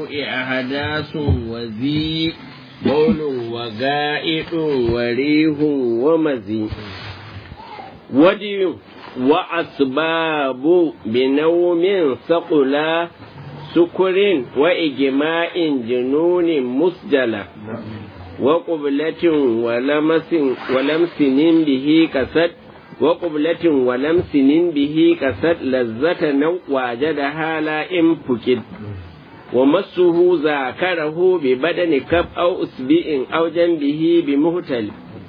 أحداث وذي بول وغائط وريح ومزي ودي وأسباب بنوم ثقلا سكر وإجماع جنون مسجلة وقبلة ولمس ولمس به كسد وقبلة ولمس به كسد لذة نو وجدها لا إن فكد ومسه ذاكره ببدن كف أو أسبع أو جنبه بمهتل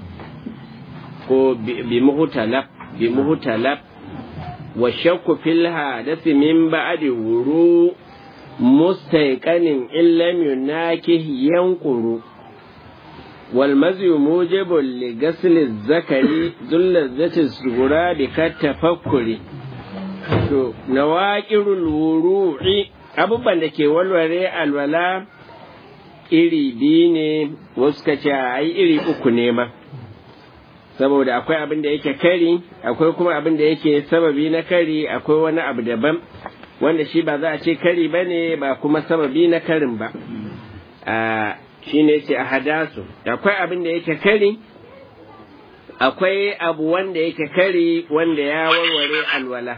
بمهتلب بمهتلب والشك في الحادث من بعد ورو مستيقن إن لم يناكه ينقر والمزي موجب لغسل الذكر ذو اللذة الصغرى بكالتفكر نواكر الوروع abubuwan da ke walware alwala iri biyu ne wasu ka ce a iri uku ne ma saboda akwai abin da yake kari akwai kuma abin da yake sababi na kari akwai wani abu daban wanda shi ba za a ce kari ba ne ba kuma sababi na karin ba shi ne ce a hadasu akwai abin da yake kari akwai abu wanda yake kari wanda ya warware alwala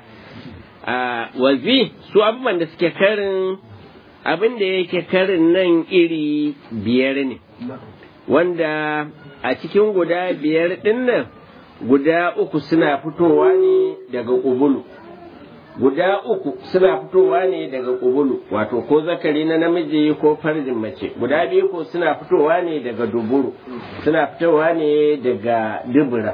wazi su abubuwan da suke karin abin da yake karin nan iri biyar ne wanda a cikin guda biyar ɗin nan guda uku suna fitowa ne daga ƙubulu guda uku suna fitowa ne daga ƙubulu wato ko zakari na namiji ko farjin mace guda biyu ko suna fitowa ne daga duburu suna fitowa ne daga dubura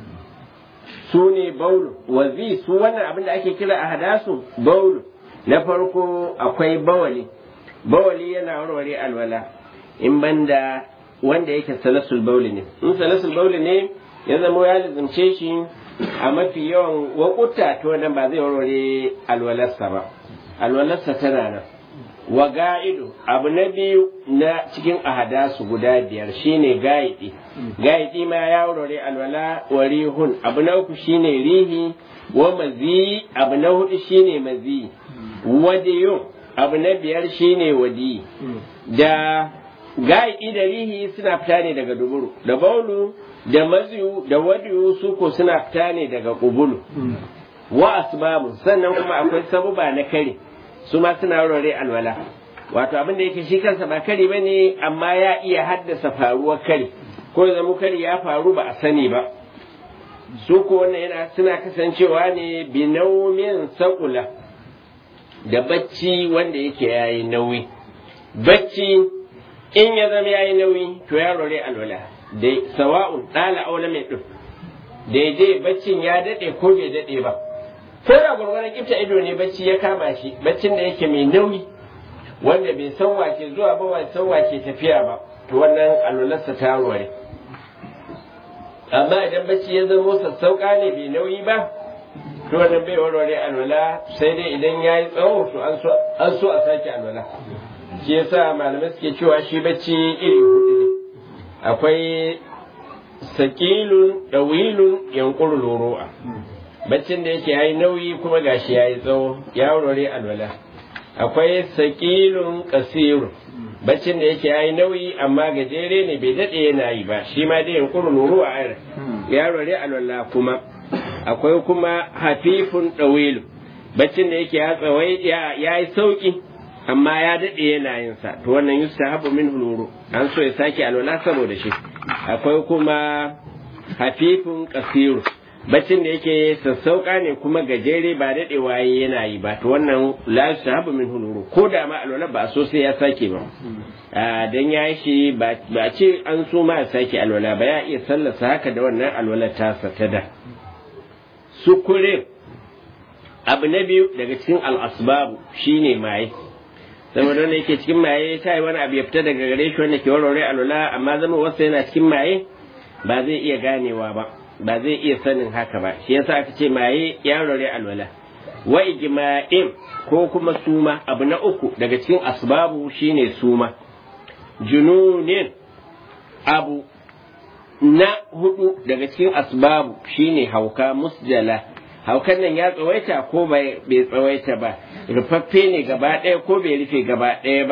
su ne baulu wazi su wannan abin da ake kira a hadasu baulu na farko akwai bawali bawali yana warware alwala in banda wanda yake salasul bauli ne in salasul bauli ne ya zama ya lizimce shi a mafi yawan wakuta to wannan ba zai warware alwalarsa ba alwalarsa tana nan wa ga'idu abu na biyu na cikin ahadasu guda biyar shine ga'idi ga'idi ma ya warware alwala wa rihun abu na uku shine rihi wa mazi abu na hudu shine mazi wadiyun abu na biyar shine wadi da ga'idi da rihi suna fita ne daga duburu da baulu da maziyu da wadiyu su ko suna fita ne daga kubulu wa asbabu sannan kuma akwai sabuba na kare su ma suna warware alwala wato abin da yake shi kansa ba kare ba ne amma ya iya haddasa faruwar kare ko zama kare ya faru ba a sani ba su ko wannan yana suna kasancewa ne binaumin sakula da bacci wanda yake yayi nauyi bacci in ya zama yayi nauyi to ya rore alwala da sawa'un dala aula mai duk daidai baccin ya dade ko bai dade ba ko da gwargwaron kifta ido ne bacci ya kama shi baccin da yake mai nauyi wanda bai san wace zuwa ba bai san wace tafiya ba to wannan alwalarsa ta ware amma idan bacci ya zama sassauka ne bai nauyi ba to wannan bai warware alwala sai dai idan ya yi tsawo to an so a sake alwala shi yasa malamai suke cewa shi bacci iri hudu ne akwai sakilun dawilun yankurul ru'a baccin da yake yayi nauyi kuma gashi yayi tsawo ya warware alwala akwai sakilun kasiru baccin da yake yayi nauyi amma gajere ne bai dade yana yi ba shi ma dai yankuru nuru a ayar ya warware alwala kuma akwai kuma hafifun dawilu baccin da yake ya tsawai ya yi sauki amma ya dade yana yin sa to wannan yustahabu min nuru an so ya sake alwala saboda shi akwai kuma hafifun kasiru baccin da yake sassauka ne kuma gajere ba daɗe waye yana yi ba to wannan la sahabu min huluru ko da ma alwala ba so sai ya sake ba dan ya shi ba ce an so ma ya sake alwala ba ya iya sallasa haka da wannan alwala tasa ta da sukure abu na biyu daga cikin al'asbabu shine maye saboda wanda yake cikin maye ta yi wani abu ya fita daga gare shi wanda ke warware alwala amma zama wasu yana cikin maye ba zai iya ganewa ba ba zai iya sanin haka ba shi yasa aka ce maye ya rore alwala wa ijma'in ko kuma suma abu na uku daga cikin asbabu shine suma jununin abu na hudu daga cikin asbabu shine hauka musjala haukan nan ya tsawaita ko bai tsawaita ba rufaffe ne gaba ɗaya ko bai rufe gaba ɗaya ba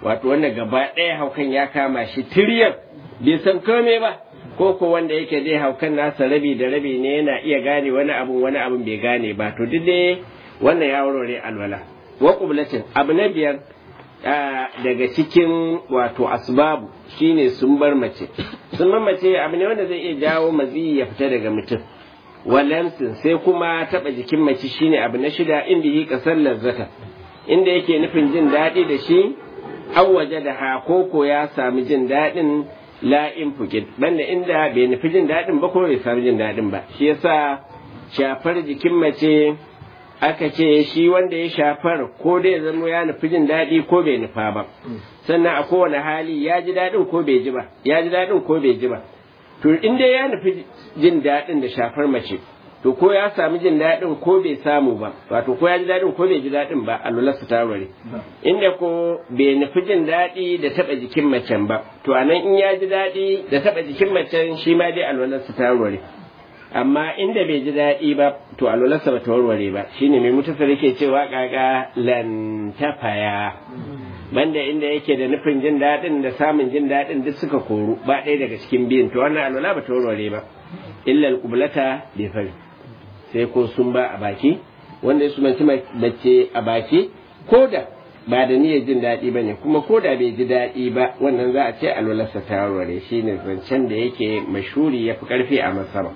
wato wanda gaba ɗaya haukan ya kama shi tiryan bai san komai ba ko ko wanda yake dai haukan nasa rabi da rabi ne yana iya gane wani abun wani abun bai gane ba to duk dai wannan ya warware alwala wa qublatin abu na biyar daga cikin wato asbabu shine sun bar mace sun bar mace abu ne wanda zai iya jawo mazi ya fita daga mutum walamsin sai kuma taba jikin mace shine abu na shida inda yi kasar lazzata inda yake nufin jin daɗi da shi an waje da ha koko ya sami jin daɗin la'in fukid banda inda bai nufi jin daɗin ba ko bai sami jin daɗin ba shi yasa shafar jikin mace aka ce shi wanda ya shafar ko dai zama ya nufi jin daɗi ko bai nufa ba sannan a kowane hali ya ji daɗin ko bai ji ba ya ji daɗin ko bai ji ba to in dai ya nufi jin daɗin da shafar mace to ko ya sami jin daɗin ko bai samu ba wato ko ya ji daɗin ko bai ji daɗin ba alwala su tarware inda ko bai nufi jin daɗi da taɓa jikin macen ba to anan in ya ji daɗi da taɓa jikin macen shi ma dai alwala su tarware amma inda bai ji daɗi ba to alwalarsa ba ta warware ba shine mai mutasar yake cewa kaga lantafaya banda inda yake da nufin jin daɗin da samun jin daɗin duk suka koru ba ɗaya daga cikin biyun to wannan alwala ba ta warware ba illa alqublata bi fari sai ko sun ba a baki wanda su manci mace a baki ko da ba da niyyar jin daɗi ba ne kuma ko da bai ji daɗi ba wannan za a ce alwalarsa ta warware shine zancen da yake mashuri ya fi ƙarfi a masaba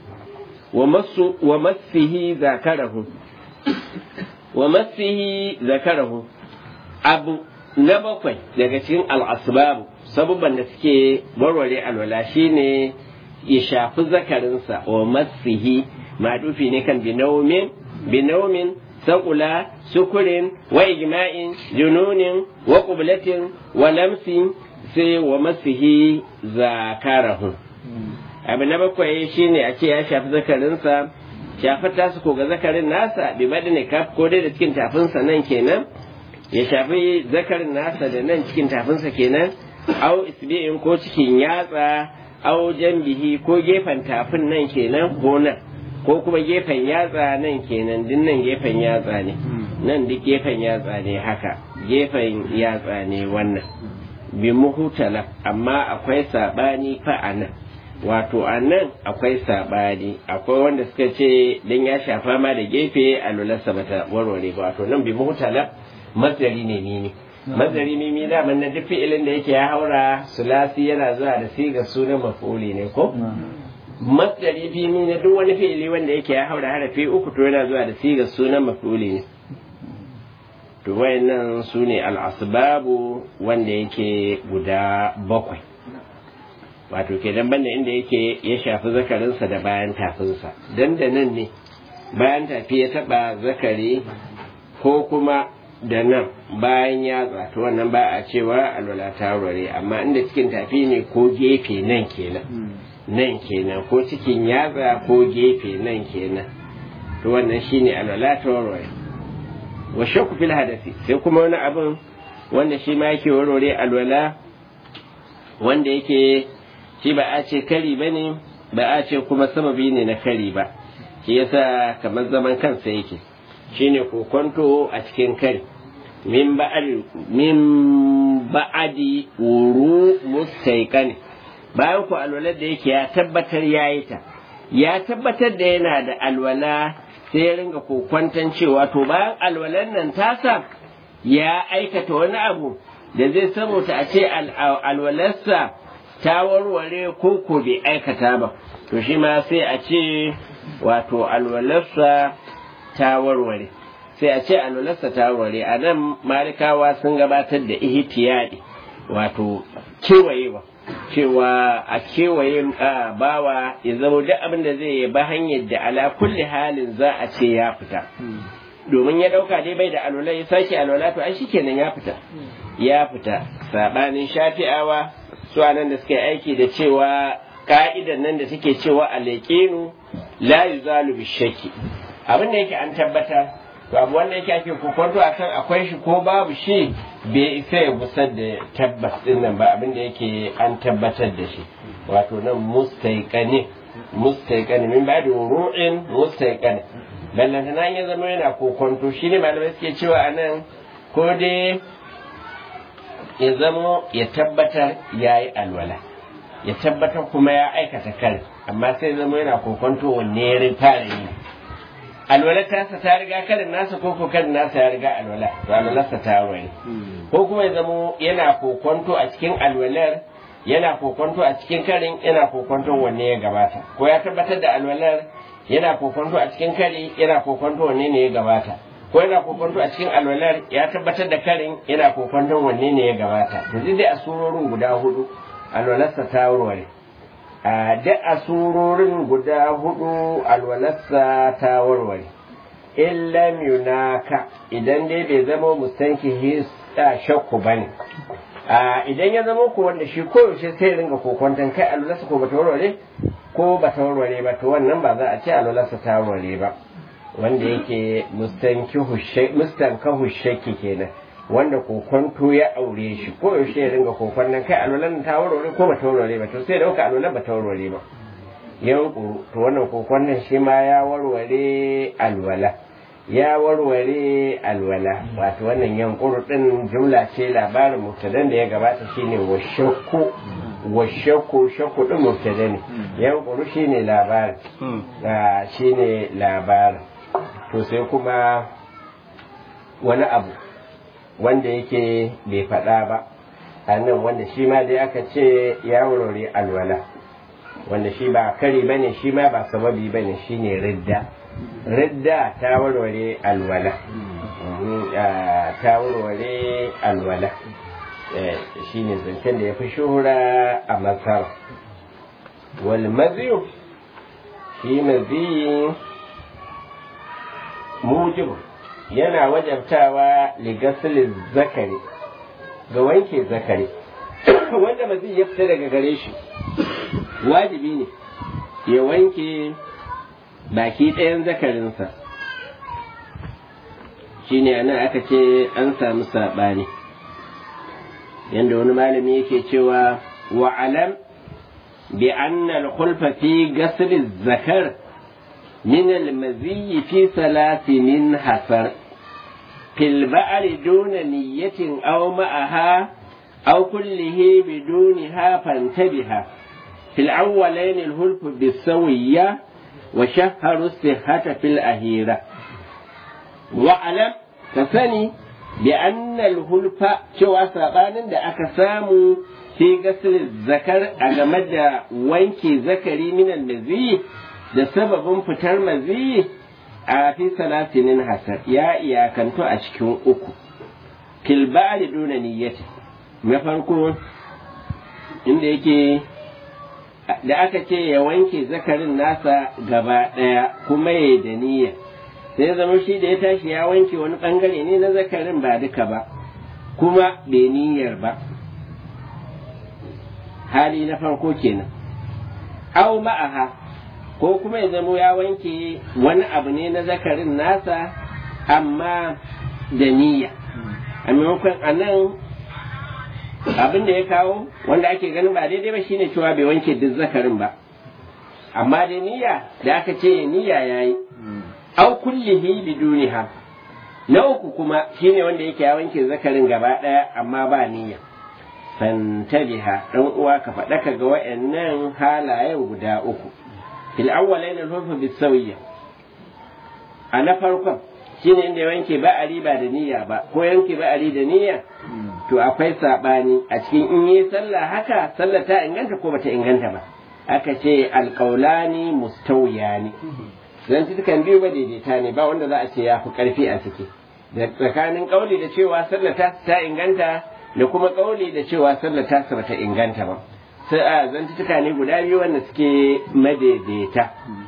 wa massihi zakarahu wa massihi zakarahu abu na bakwai daga cikin al'asbabu sabubban da suke warware alwala shine ya shafi zakarinsa wa massihi madufi ne kan binaumin binaumin saƙula sukurin wa ijma'in jununin wa ƙublatin wa lamsin sai wa massihi zakarahu abu na bakwai shine a ce ya shafi zakarinsa shafar tasu ko ga zakarin nasa bi ne kaf ko dai da cikin tafinsa nan kenan ya shafi zakarin nasa da nan cikin tafinsa kenan au isbi'in ko cikin yatsa au jambihi ko gefen tafin nan kenan ko nan ko kuma gefen yatsa nan kenan din nan gefen yatsa ne nan duk gefen yatsa ne haka gefen yatsa ne wannan bi muhutala amma akwai sabani fa a nan wato a nan akwai saɓani akwai wanda suka ce dan ya shafa ma da gefe a lularsa bata warware ba wato nan bi mutala mazari ne mimi mazari mimi da man na duk fi'ilin da yake ya haura sulasi yana zuwa da siga sunan maf'uli ne ko masdari mimi na duk wani fi'ili wanda yake ya haura harafi uku to yana zuwa da siga sunan maf'uli ne to wayannan su ne al-asbabu wanda yake guda bakwai wato kenan banda inda yake ya shafi zakarinsa da bayan tafinsa dan da nan ne bayan tafi ya taba zakari ko kuma da nan bayan yatsa to wannan ba a cewa alwala ta wurare amma inda cikin tafi ne ko gefe nan kenan nan kenan ko cikin yatsa ko gefe nan kenan to wannan shine alwala ta wurare wa shakku fil hadasi sai kuma wani abin wanda shi ma yake warware alwala wanda yake shi ba a ce kari ba ne ba a ce kuma sababi ne na kari ba shi yasa kamar zaman kansa yake shine kokonto a cikin kari min ba'adi min ba'adi wuru mustaiqani bayan ku alwalar da yake ya tabbatar yayi ta ya tabbatar da yana da alwala sai ya ringa kokwanton cewa to bayan alwalar nan tasa ya aikata wani abu da zai saboda a ce alwalarsa ta warware ko ko bai aikata ba to shi ma sai a ce wato alwalarsa ta warware sai a ce alwalarsa ta warware a nan malikawa sun gabatar da ihtiyadi wato kewayewa cewa a kewaye bawa ya zama duk abin da zai yi ba hanyar da ala kulli halin za a ce ya fita domin ya dauka dai bai da alwala ya sake alwala to ai shikenan ya fita ya fita sabanin shafi'awa su nan da suka yi aiki da cewa ka'idan nan da take cewa alaƙinu la yuzalu bishaki abin da yake an tabbata to abu wanda yake ake kokonto a kan akwai shi ko babu shi bai isa ya gusar da tabbas din nan ba abin da yake an tabbatar da shi wato nan mustaiqani mustaiqani min ba'da ru'in mustaiqani ballanta nan ya zama yana kokonto shine malamai suke cewa anan ko dai ya zamo ya tabbatar ya yi alwala ya tabbatar kuma ya aikata kare amma sai zama yana kokonto wanne ya fara yi alwala tasa ta riga karin nasa ko ko karin nasa ya riga alwala to alwalarsa ta wani ko kuma ya zamo yana kokonto a cikin alwalar yana kokonto a cikin karin yana kokonto wanne ya gabata ko ya tabbatar da alwalar yana kokonto a cikin kari yana kokonto wanne ne ya gabata ko yana kokonto a cikin alwalar ya tabbatar da karin yana kokonto wanne ne ya gabata to duk dai a surorin guda hudu alwalarsa ta warware a duk a surorin guda hudu alwalarsa ta warware illa yunaka idan dai bai zama mustanki hisa shakku bane a idan ya zama ko wanda shi koyaushe sai ringa kokonton kai alwalarsa ko bata warware ko bata warware ba to wannan ba za a ce alwalarsa ta warware ba wanda yake mustankahu shakki kenan wanda kokonto ya aure shi ko yaushe ya ringa kokon nan kai alwalan ta warware ko bata warware ba to sai dauka alwalan bata warware ba yan to wannan kokon nan shi ma ya warware alwala ya warware alwala wato wannan yankuru din jumla ce labarin mubtadan da ya gabata shine wa shakku wa shakku shakku din mubtada ne yankuru shine labarin shine labarin to sai kuma wani abu wanda yake bai faɗa ba a nan wanda shi ma dai aka ce ya wurare alwala wanda shi ba kari ba ne shi ma ba sababi ba ne shi ne ridda ridda ta warware alwala ta warware alwala shi ne zancen da ya fi shuhura a masar wal maziyu shi maziyi mujibu yana wajabtawa ligasilin zakari ga wanke zakari wanda mazi ya fita daga gare shi wajibi ne ya wanke baki ɗayan zakarinsa shine anan aka ce an samu saɓani yadda wani malami yake cewa wa'alam bi annal khulfa fi gasli zakar من المزي في ثلاث من حسر في البعر دون نية أو معها أو كله بدونها فانتبها في الأولين الهلف بالسوية وشهر الصحة في الأهيرة واعلم كثني بأن الهلف شوى سابان دا أكسام في غسل الذكر أجمد وينكي ذكري من المزي da sababin fitar mazi a fi salatinin hasar ya iyakantu a cikin uku filbari duna niyyati na farko inda yake da aka ce ya wanke zakarin nasa gaba ɗaya kuma ya da niyya sai zama shi da ya tashi ya wanke wani ɓangare ne na zakarin ba duka ba kuma bai niyyar ba hali na farko kenan au ma'aha ko kuma ya zamo ya wanke wani abu ne na zakarin nasa amma da niyya a maimakon a nan abin da ya kawo wanda ake ganin ba daidai ba shine cewa bai wanke duk zakarin ba amma da niyya da aka ce niyya ya yi au kullihi biduniha na uku kuma shine wanda yake ya wanke zakarin gaba ɗaya amma ba niyya fantabiha dan uwa ka faɗaka ga wayannan halayen guda uku fil awwalain al-hulfu bisawiyya a na farkon shine inda ya wanke ba ari ba da niyya ba ko yanke ba ari da niyya to akwai sabani a cikin in yi sallah haka sallah ta inganta ko bata inganta ba aka ce alqaulani mustawiyani zan kan biyu ba daidaita ne ba wanda za a ce ya fi karfi a ciki da tsakanin kauli da cewa sallah ta ta inganta da kuma kauli da cewa sallah ta bata inganta ba sai a zantuka ne guda biyu wanda suke madaidaita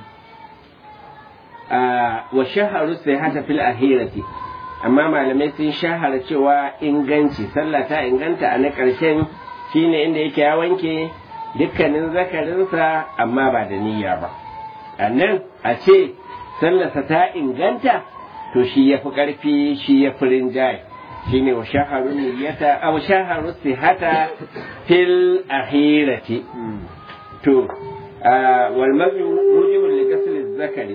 wa shaharu sai hata fil ahirati amma malamai sun shahara cewa inganci sallah ta inganta a na ƙarshen shine inda yake ya wanke dukkanin zakarinsa amma ba da niyya ba a nan a ce sallarsa ta inganta to shi ya fi ƙarfi shi ya fi rinjaye shine wa shaharu niyyata aw shaharu sihata fil ahirati to wal mazi mujibul li ghasl zakari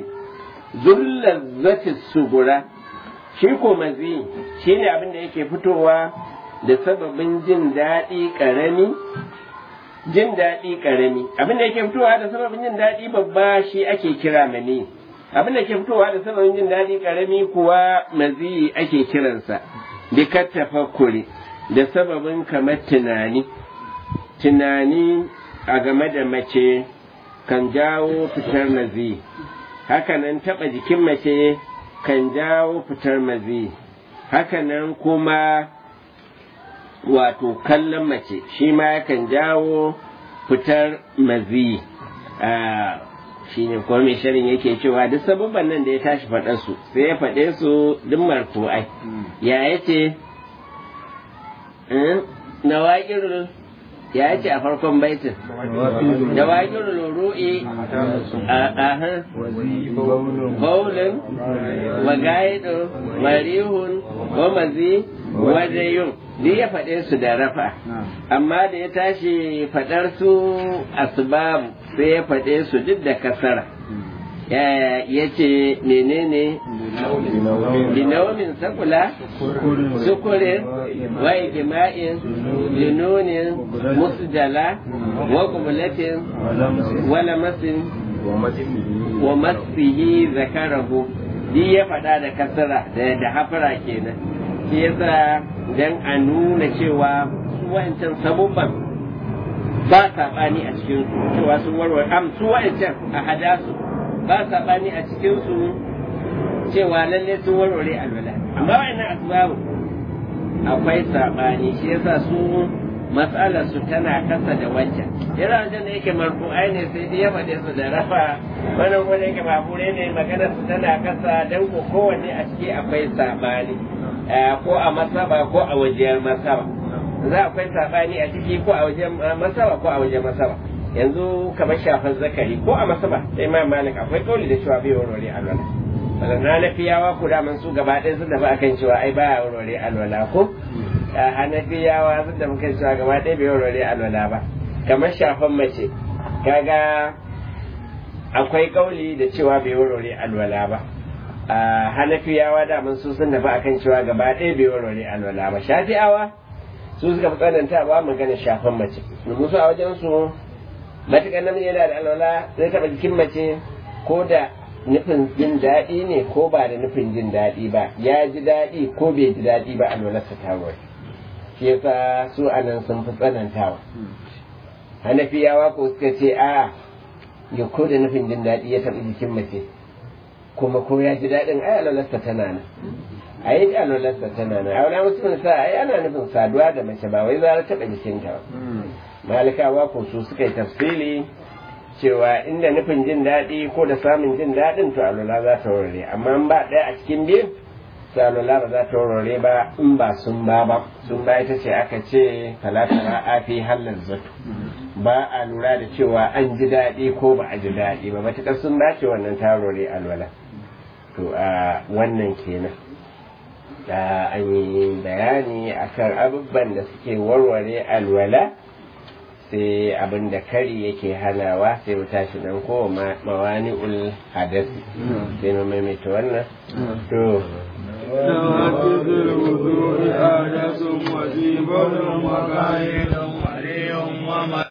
zullazzati sugura shi ko mazi shine abin da yake fitowa da sababin jin daɗi ƙarami jin daɗi ƙarami abin da yake fitowa da sababin jin daɗi babba shi ake kira mani abin da ke fitowa da sababin jin daɗi ƙarami kuwa maziyi ake kiransa bi tafakkuri da sababin kamar tunani tunani a game da mace kan jawo fitar maziyi hakanan taɓa jikin mace kan jawo fitar maziyi hakanan kuma wato kallon mace shi ma yakan jawo fitar maziyi shi ne kuma mai shirin yake cewa duk sabubban nan da ya tashi faɗa su sai ya faɗe su duk marfu'ai ya yace na waƙirul ya yace a farkon baitin da waƙirul ru'i a baulin wa gaidu marihun wa mazi wa dayun duk ya faɗe su da rafa amma da ya tashi faɗar su asbabu sai ya faɗe su duk da kasara ya ce menene binaumin sakula sukurin wa ikima'in jununin musjala wa kubulatin wa lamasin wa masihi zakarahu duk ya faɗa da kasara da hafara kenan shi yasa don a nuna cewa su wancan sabubban ba saɓani a cikin su cewa sun warware am su wa'ancan a hada su ba saɓani a cikin su cewa lalle sun warware alwala amma wa'annan asbabu akwai saɓani shi yasa su matsalar su tana kasa da wancan yana wancan da yake marfu'ai ne sai dai ya faɗe su da rafa wannan wanda yake mabure ne maganar su tana kasa don ko kowanne a ciki akwai saɓani ko a masaba ko a wajen masaba za akwai sabani a ciki ko a wajen masaba ko a wajen masaba yanzu kamar shafar zakari ko a masaba sai ma malik akwai kauli da cewa bai warware alwala sannan na fiyawa ku da su gaba ɗaya sun tafi akan cewa ai baya warware alwala ko hanafiyawa sun tafi kan cewa gaba ɗaya bai warware alwala ba kamar shafan mace kaga akwai kauli da cewa bai warware alwala ba a hanafiyawa daman su sun tafi akan cewa gaba ɗaya bai warware alwala ba shafi'awa su suka fi tsananta ba magana shafan mace domin su a wajen su matuƙar namiji yana da alwala zai taɓa jikin mace ko da nufin jin daɗi ne ko ba da nufin jin daɗi ba ya ji daɗi ko bai ji daɗi ba alwalarsa ta warware shi yasa su anan sun fi tsanantawa hanafiyawa ko suka ce a ya ko da nufin jin daɗi ya taɓa jikin mace kuma ko ya ji daɗin ai alwalarsa tana nan a yi alwalarsa tana nan a wani mutum sa ai ana nufin saduwa da mace ba wai za taɓa jikinta ba malikawa ko su suka yi tafsiri cewa inda nufin jin daɗi ko da samun jin daɗin to alwala za ta warware amma in ba ɗaya a cikin biyu to alwala ba za ta warware ba in ba sun ba ba sun ba ita ce aka ce talatara afi hallar zato ba a lura da cewa an ji daɗi ko ba a ji daɗi ba matuƙar sun dace wannan ta warware alwala to a wannan kenan da an yi bayani akan abubuwan da suke warware alwala sai abin da kari yake hanawa sai mu tashi nan ko mawani ul hadasi sai mu maimaita wannan to نواتذ الوضوء حدث وجيب وقائد ولي ومن